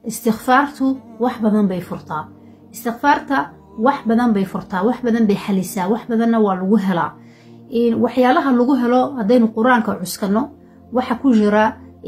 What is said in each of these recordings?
istikfaartu wax badan bay furtaa istikfaarta wax badan bay furtaa wax badan bay xalisaa wax badanna waa lagu helaa waxyaalaha lagu helo haddaynu qur-aanka cuskano waxa ku jira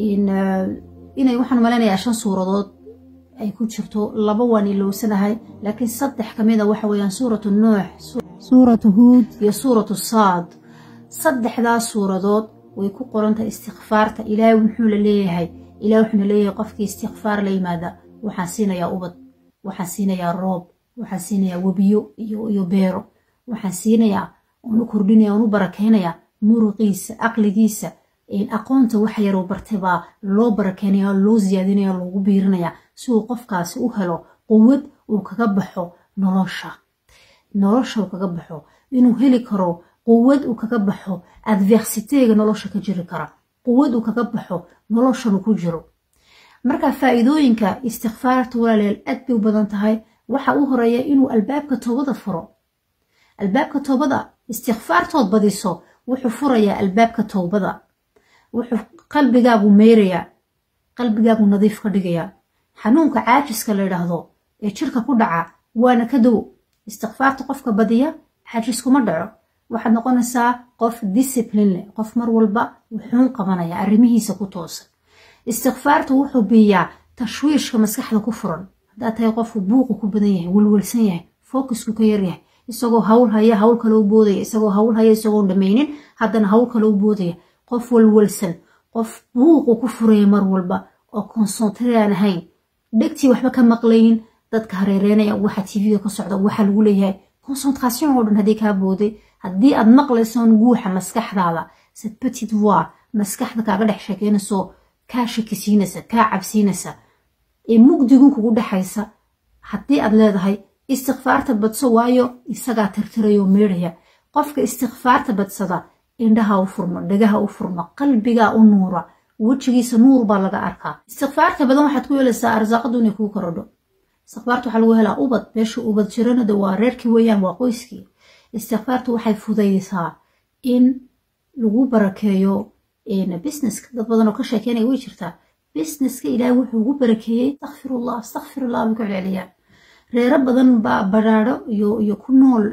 inay waxaan maleynayaa shan suuradood ay ku jirto laba waan ilowsanahay laakiin saddex ka mida waxa weeyaan suuratu nuux suuratu huud iyo suuratu saad saddexdaas suuradood way ku qorantahay istikfaarta ilaahay muxuu la leeyahay ilahay wuxuuna leeyahay qofkii istikfaar la yimaada waxaan siinayaa ubad waxaan siinayaa roob waxaan siinayaa webiyo iyo beero waxaan siinayaa oonu kordhinaya oonu barakeynayaa muruqiisa aqligiisa aqoonta waxa yaroo bartay baa loo barakeynaya loo siyaadinaya loogu biirinaya si uu qofkaasi u helo quwad uu kaga baxo nolosha nolosha uu kaga baxo inuu heli karo quwad uu kaga baxo adversiteega nolosha ka jiri kara quwad uu kaga baxo noloshanu ku jiro marka faa'iidooyinka istikfaarta walaaleel aad bay u badan tahay waxa u horeeya inuu albaabka toobada furo albaabka toobada istikfaartood badiso wuxuu furayaa albaabka towbada wuxuu qalbigaagu meyrayaa qalbigaagu nadiif ka dhigayaa xanuunka caajiska la yidhaahdo ee jirka ku dhaca waana ka dow istikfaarta qofka badiya caajiskuma dhaco waxaad noqonaysaa qof discipline leh qof mar walba wuxuun qabanaya arrimihiisa ku toosan istikfaarta wuxuu biiyaa tashwiishka maskaxda ku furan haddaad tahay qofku buuqu ku badan yahay welwelsan yahay focusku ka yaryahay isagoo hawl haya hawl kale u boodaya isagoo hawl haya isagoon dhamaynin haddana hawl kale u boodaya qof walwalsan qof buuqu ku furaya mar walba oo konsentre aan ahayn dhegtii waxba ka maqlaynin dadka hareereynaya waxa tvga ka socda waxa lagu leeyahay concentration oo dhan haddii kaa booday haddii aad maqlaysoon guuxa maskaxdaada set petit voi maskaxda kaaga dhex sheekeynayso kaa shakisiinaysa kaa cabsiinaysa ee mugdigun kugu dhexaysa haddii aad leedahay istikfaarta badso waayo isagaa tirtirayoo meedhaya qofka istikfaarta badsada indhaha u furmo dhagaha u furmo qalbigaa u nuura wejigiisa nuur baa laga arkaa istikfaarta badan waxaad ku yeelaysaa arsaaqadu inay kuu korodho istikfaarta waxaa lagu helaa ubad meesha ubad jirana de waa reerkii weeyaan waa qoyskii istikfaartu waxay fudaysaa in lagu barakeeyo businesska dad badan oo ka sheekeynaya way jirtaa businesska ilaahay wuxuu ugu barakeeyey astakfirullah astakfirullah bay ku celceliyaan reero badan baa badhaadho iyo ku nool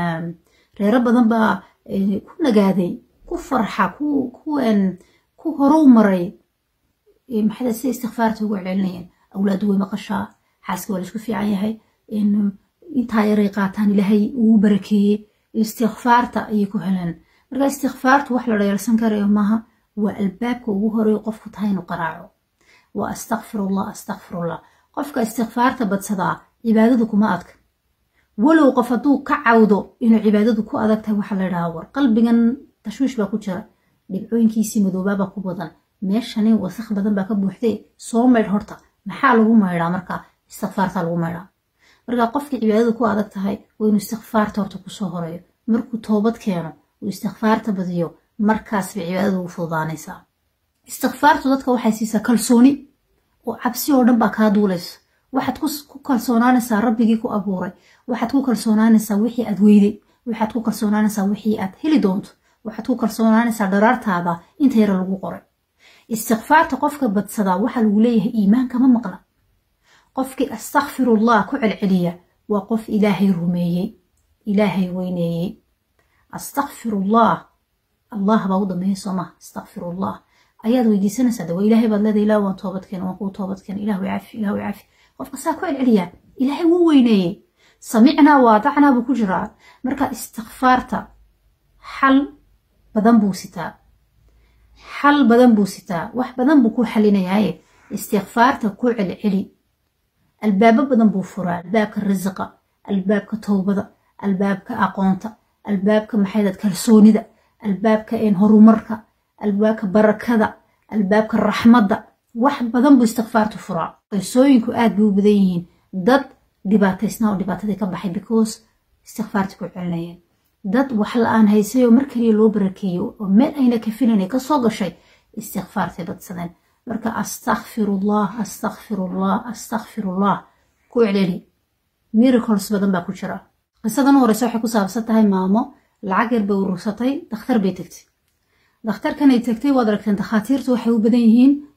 reero badan baa ku nagaaday ku farxa ku horow maray maxaa sida istikfaarta ugu celcelinayeen awlaadu way maqashaa xaaska waa laisku fiican yahay intaa yaray qaataan ilaahay ugu barakeeyey istikfaarta ayay ku heleen marka istikfaartu wax la dheelsan karayo maaha waa albaabka ugu horeeyo qofku tahay inuu qaraaco waa astakfirullah astakfirullah qofka istikfaarta badsadaa cibaadadu kuma adka walow qof hadduu ka cawdo inuu cibaadadu ku adag tahay waxaa la ydhahaa war qalbigan tashwiish baa ku jira dhibcooyinkiisii madoobaabaa ku badan meeshani wasakh badan baa ka buuxday soo maydh horta maxaa lagu maydhaa marka istikfaarta lagu maydhaa marka qofkii cibaadadu ku adag tahay waa inuu istikfaarta horta kusoo horeeyo markuu toobad keeno uu istikfaarta badiyo markaas bay cibaadadu ugu fududaanaysaa istikfaartu dadka waxay siisaa kalsooni oo cabsi oo dhan baa kaa duulaysa waxaad ku kalsoonaanaysaa rabbigii ku abuuray waxaad ku kalsoonaanaysaa wixii aad weyday waxaad ku kalsoonaanaysaa wixii aad heli doonto waxaad ku kalsoonaanaysaa dharaartaada inta yara lagu qoray istikfaarta qofka badsadaa waxaa lagu leeyahay iimaankama maqla qofkii astakfirullah ku celceliya waa qof ilaahay rumeeyey ilaahay weyneeyey astakfirullah allah baa u dambeeyay sooma astakfirullah ayaad weydiisanaysaa de waa ilaahay baad leedahay ilah waan toobadkeen waan kuu toobadkeen ilahu cafi ilahu cafi qofka saa ku celceliyaa ilaahay wuu weyneeyey samicnaa waadacnaa buu ku jiraa marka istikfaarta xal badan buu sitaa xal badan buu sitaa wax badan buu ku xalinayaaye istikfaarta ku celceli albaabo badan buu furaa albaabka risiqa albaabka towbada albaabka aqoonta albaabka maxaydad kalsoonida albaabka horumarka albaabka barakada albaabka raxmadda wax badan buu istikfaartu furaa qisooyinku aad bay u badan yihiin dad dhibaataysnaa oo dhibaatadii ka baxay because istikfaarta ku celinayeen dad wax la-aan haysayoo mar kaliya loo barakeeyo oo meel ayna ka filanay kasoo gashay istikfaartay badsadeen marka astakfirullah astakfirullah astakfirullah ku celeli miracles badan baa ku jira qisadan u horeysa waxay ku saabsan tahay maamo lacag yar bay urursatay dakhtar bay tegtay dakhtarkanay tagtay waad aragteen dakhaatiirtu waxay u badan yihiin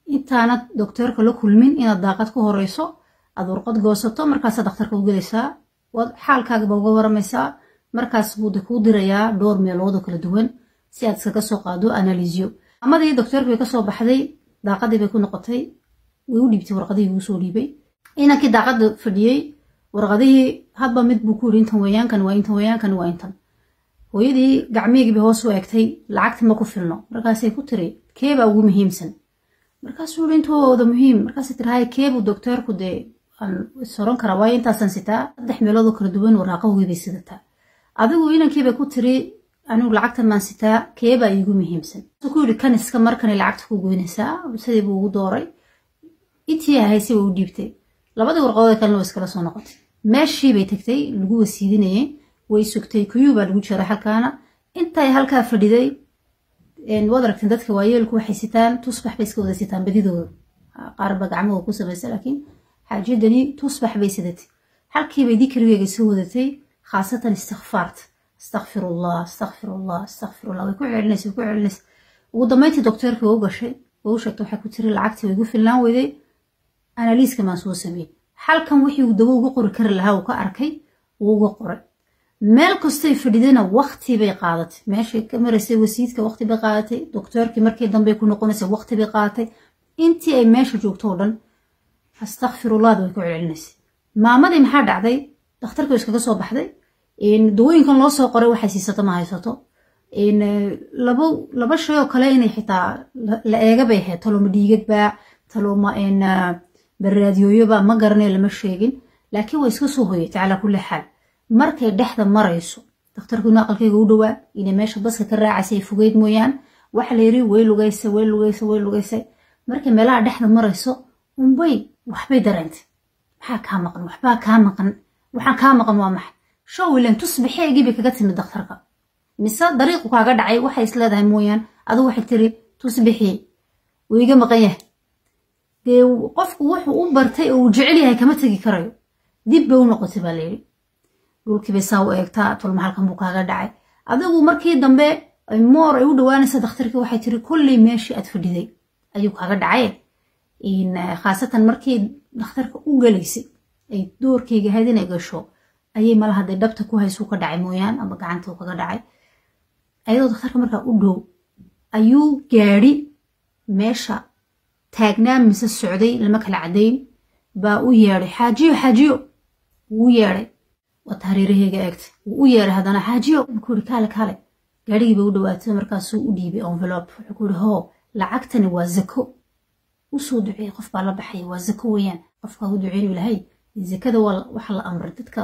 intaanad dokteerka la kulmin inaad daaqad ku horeyso aad warqad goosato markaasaa dhakhtarka u gelaysaa waad xaalkaagaba uga waramaysaa markaas buude kuu dirayaa dhowr meelood oo kala duwan si aad iskaga soo qaado analisyo amadii dokteerka bay kasoo baxday daaqadii bay ku noqotay way u dhiibtay warqadihii uu soo dhiibay inankii daaqada fadhiyey warqadihii hadba mid buu ku yidhi intan weeyaankan waa intan weeyaankan waa intan hooyadii gacmihigiibay hoos u eegtay lacagti ma ku filno markaasay ku tiri keebaa ugu muhiimsan markaasuu yidhi intooda muhiim markaasay tiri hay keebuu dokteerku dee aan soron karaa waayo intaasaan sitaa saddex meelood oo kala duwan waraaqahogii bay sidataa adigu inankiibay ku tiri anigu lacagtan maan sitaa keebaa iigu muhiimsan ku yidhi kan iska markanay lacagta ku goynaysaa sidii buu ugu dooray intii ahaysi way u dhiibtay labadii warqadood kalena way iskala soo noqotay meeshii bay tagtay lagu wasiidinayay way sugtay kuyuu baa lagu jiray halkaana intay halkaa fadhiday waad aragteen dadka waayeelku waxay sitaan tusbax bay iska wada sitaan badidooda qaarba gacmahooda ku samaysa laakiin xaajadani tusbax bay sidatay halkiibay dikrigeyga soo wadatay khaasatan istikfaarta astakfirullah astakfirullah astakfirullah way ku celinaysa way ku celinaysa ugu dambeyntii dokteerkii waa u gashay waa u sheegtay waxay ku tiri lacagtii way igu filnaan weyday analiiska maan soo sameeyey halkan wixii uu dawo uga qori kari lahaa uu ka arkay wuu uga qoray meel kastay fadhidayna waqti bay qaadatay meeshay ka maraysay wasiidka waqti bay qaadatay dokteerkii markii dambey ku noqonaysay waqti bay qaadatay intii ay meesha joogto oo dhan astakfirullahda way ku celcelinaysay maamadii maxaa dhacday dhakhtarkii iskaga soo baxday dawooyinkan loo soo qoray waxay siisato ma haysato laba shay oo kale inay xitaa la eega bay ahayd taloma dhiigadba taloma baraadiyooyoba ma garanay lama sheegin laakiin way iska soo hoyatay calaa kulli xaal markay dhexda marayso dakhtarkiinu aqalkayga u dhowaa inay meesha baska ka raacaysay fogeyd mooyaan waxa la yiri way lugaysay way lugaysay way lugaysay markay meelaha dhexda marayso unbay waxbay dareentay maxaa kaa maqan waxbaa kaa maqan waxaan kaa maqan waa maxay show ilan tusbaxeegii bay kaga timid dakhtarka mise dariiqu kaaga dhacay waxay is leedahay mooyaan adigu waxay tiri tusbixii wuu iga maqan yahay dee qofku wuxuu u bartay oo uu jecel yahay kama tegi karayo dib bay u noqotay baa layidhi dhulkiibay saa u eegtaa tolma halkan buu kaaga dhacay adigu markii dambe moor ay u dhawaanaysa dakhtarkii waxay tiri kolley meeshii aad fadhiday ayuu kaaga dhacay khaasatan markii dhakhtarka u galaysay ay doorkayga ahayd inay gasho ayay mala hadday dhabta ku haysuu ka dhacay mooyaan ama gacantuu kaga dhacay ayadoo dakhtarka markaa u dhow ayuu gaadhi meesha taagnaa mise socday lama kala caddayn baa u yeedhay xaajiyo xaajiyo wuu yeedhay waata hareeraheyga eegtay wuu u yeedhay haddana xaajiyo wuxuu ihi kaale kaale gaadhigii bay u dhawaatay markaasuu u dhiibay envelope wuxuu ku ihi hoo lacagtani waa zako usoo duceeyey qof baa la baxaya waa zako weeyaan qofkaa u duceynu ilahay zakada waxa la amray dadka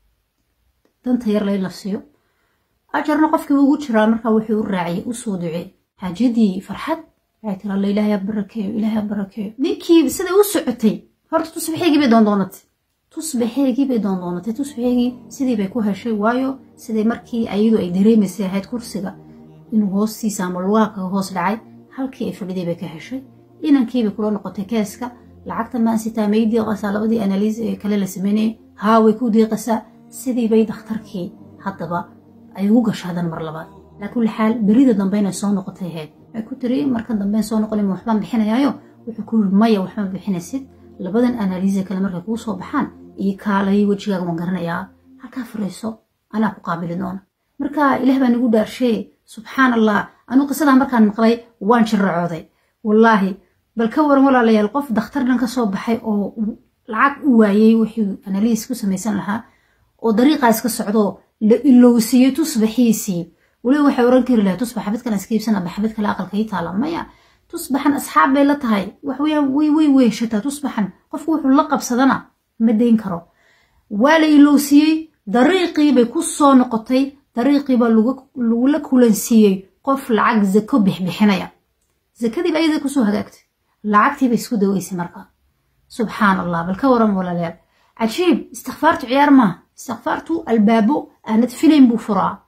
danta yar layn la siiyo ajarna qofkii ugu jiraa markaa wuxuu u raaciyay usoo ducee xaajadii farxad waxay tiri alla ilaahay barakeeyo ilaahay barakeeyo ninkii siday u socotay horta tusbaxeygii bay doondoonatay tusbaxeygii bay doondoonatay tusbaxeygii sidii bay ku heshay waayo siday markii ayadu ay dareemaysay ahayd kursiga inuu hoostiisa ama lugaha kaga hoos dhacay halkii ay fadhiday bay ka heshay inankiibay kula noqotay keeska lacagta maansitaa may diiqasaa labadii analiis ee kale la sameynayay haa way ku diiqasaa sidii bay dakhtarkii haddaba ay ugu gasho hadan mar labaad laa kulli xaal berida dambe inay soo noqotay ahayd waxay ku tiri markan dambeyn soo noqon waxbaan bixinayaayo wuxuu ku yiri maya waxma bixinaysid labadan analiise kale markay kuu soo baxaan iyo kaalay wejigaaga waan garanayaa halkaa fariiso anaa ku qaabili doona marka ilaah baa nagu dhaarsheeye subxaan allah anuu qisadaa markaan maqlay waan jirracooday wallaahi bal ka waran walaalayaal qof dakhtar dhan ka soo baxay oo lacag u waayey wixii analiis ku samaysan lahaa oo dariiqaa iska socdoo la ilowsiiyey tusbaxiisii weliba waxay oran kari lahay tusbax xabadkan iska iibsan aba xabad kale aqalka ii taala maya tusbaxan asxaab bay la tahay waxweyaan way way weeshataa tusbaxan qofku wuxuu la qabsadana ma dayn karo waa la ilowsiiyey dariiqii bay ku soo noqotay dariiqii baa lagula kulansiiyey qof lacag zako bixbixinaya zakadiiba ayada kusoo hagaagtay lacagtii bay isku daweysay markaa subxaan allah bal ka waran walaalayaal cajiib istikfaartu ciyaar maaha istikfaartu albaabo aanad filayn buu furaa